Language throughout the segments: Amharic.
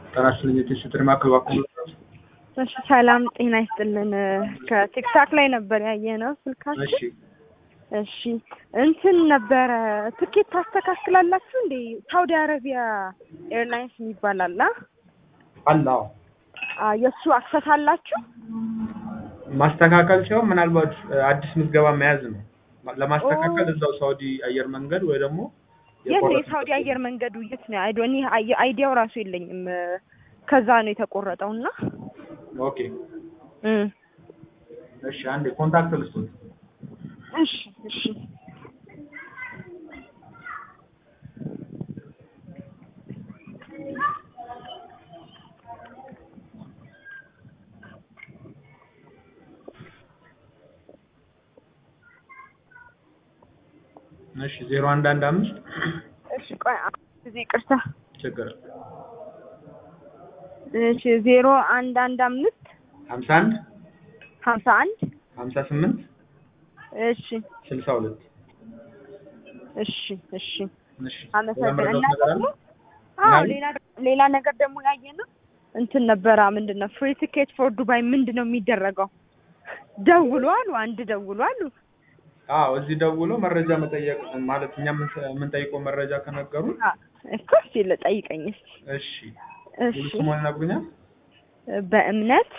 ጤና ይስጥልኝ የቴሌ ማዕከል እባክዎ እሺ ሰላም ጤና ይስጥልን። ከቲክታክ ላይ ነበር ያየነው ስልካችን። እሺ እሺ እንትን ነበረ ትኬት ታስተካክላላችሁ እንዴ? ሳውዲ አረቢያ ኤርላይንስ የሚባል አለ። አለ አዎ። አ የእሱ አክሰስ አላችሁ? ማስተካከል ሲሆን ምናልባት አዲስ ምዝገባ መያዝ ነው። ለማስተካከል እዛው ሳውዲ አየር መንገድ ወይ ደግሞ የት ነው የሳውዲ አየር መንገዱ የት ነው? አይዶ እኔ አይ- አይዲያው ራሱ የለኝም። ከዛ ነው የተቆረጠው እና ኦኬ እም እሺ አንዴ ኮንታክት ልስጡት። እሺ እሺ እሺ ዜሮ አንድ አንድ አምስት እሺ ቆይ አንድ ጊዜ ይቅርታ። ችግር እሺ ዜሮ አንድ አንድ አምስት ሀምሳ አንድ ሀምሳ አንድ ሀምሳ ስምንት እሺ ስልሳ ሁለት እሺ እሺ እሺ አመሰግናለሁ። እና ነገር አለ? ደግሞ አዎ ምናምን? ሌላ ሌላ ነገር ደግሞ ያየነው እንትን ነበረ ምንድን ነው ፍሪ ቲኬት ፎር ዱባይ ምንድን ነው የሚደረገው? ደውሉ አሉ አንድ ደውሉ አሉ። አዎ እዚህ ደውሎ መረጃ መጠየቅ ማለት እኛ የምንሰ- የምንጠይቀው መረጃ ከነገሩ አ- እኮ እስኪ ልጠይቀኝ እስኪ። እሺ እሺ ሙሉ ስሙን ይነግሩኛል? በእምነት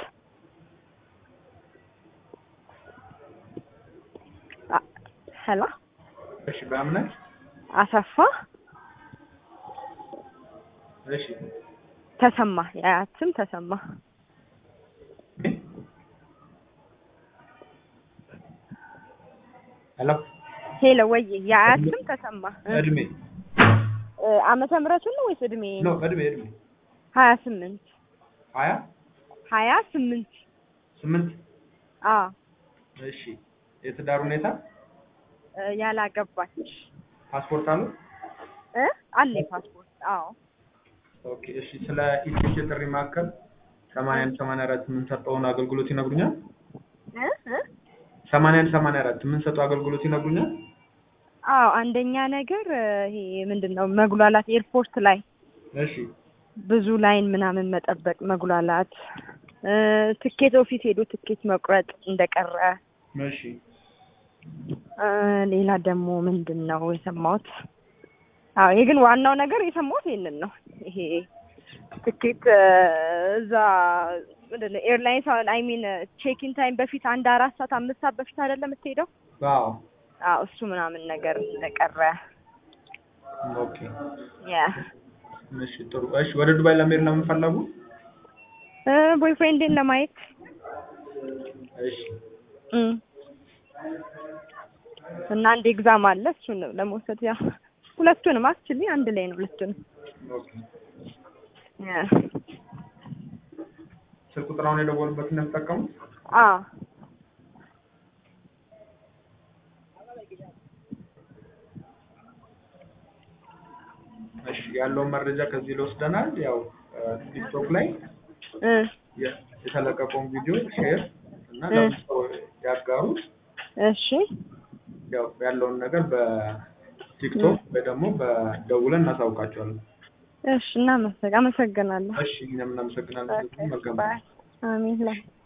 አ- ሄሎ እሺ በእምነት አሰፋ እሺ ተሰማ የአያት ስም ተሰማ ሄሎ ሄሎ ወይ የአያት ስም ተሰማ እ- እድሜ እ፣ ዓመተ ምህረቱን ነው ወይስ እድሜ ኖ እድሜ እድሜ ሀያ ስምንት ሀያ ሀያ ስምንት ስምንት አ እሺ የትዳር ሁኔታ እ፣ ያላገባች ፓስፖርት አለው? እ አለ ፓስፖርት አዎ ኦኬ እሺ ስለ ኢቲሲ ጥሪ ማዕከል ሰማንያ አንድ ሰማንያ አራት የምንሰጠውን አገልግሎት ይነግሩኛል? እ እ ሰማንያ አንድ ሰማንያ አራት የምንሰጠው አገልግሎት ይነግሩኛል? አዎ አንደኛ ነገር እ፣ ይሄ ምንድን ነው መጉላላት ኤርፖርት ላይ እሺ ብዙ ላይን ምናምን መጠበቅ መጉላላት እ፣ ትኬት ኦፊስ ሄዶ ትኬት መቁረጥ እንደቀረ እሺ እ፣ ሌላ ደግሞ ምንድን ነው የሰማሁት? አዎ ይሄ ግን ዋናው ነገር የሰማሁት ይሄንን ነው። ይሄ ትኬት እ፣ እዛ ምንድን ነው ኤርላይንስ አሁን አይ ሚን ቼኪን ታይም በፊት አንድ አራት ሰዓት አምስት ሰዓት በፊት አይደለም የምትሄደው? አዎ አዎ እሱ ምናምን ነገር እንደቀረ ኦኬ ያ እሺ ጥሩ እሺ ወደ ዱባይ ለመሄድ ነው የምንፈለጉ? እ፣ ቦይፍሬንዴን ለማየት እሺ እም። እና አንድ ኤግዛም አለ እሱን ለመውሰድ ያ ሁለቱንም አክቹሊ አንድ ላይ ነው ሁለቱንም ኦኬ ያ ስልክ ቁጥራውን የደወሉበትን ነው የምትጠቀሙት? አ እሺ ያለውን መረጃ ከዚህ ላይ ወስደናል። ያው ቲክቶክ ላይ እ የ- የተለቀቀውን ቪዲዮ ሼር እና እ። ለብዙ ሰው ያጋሩ። እሺ ያው ያለውን ነገር በቲክቶክ ወይ ደግሞ በደውለን እናሳውቃቸዋለን። እሺ እናመሰግ አመሰግናለሁ እሺ እኛም እናመሰግናለን። ኦኬ መልካም ባይ አሜን ላይ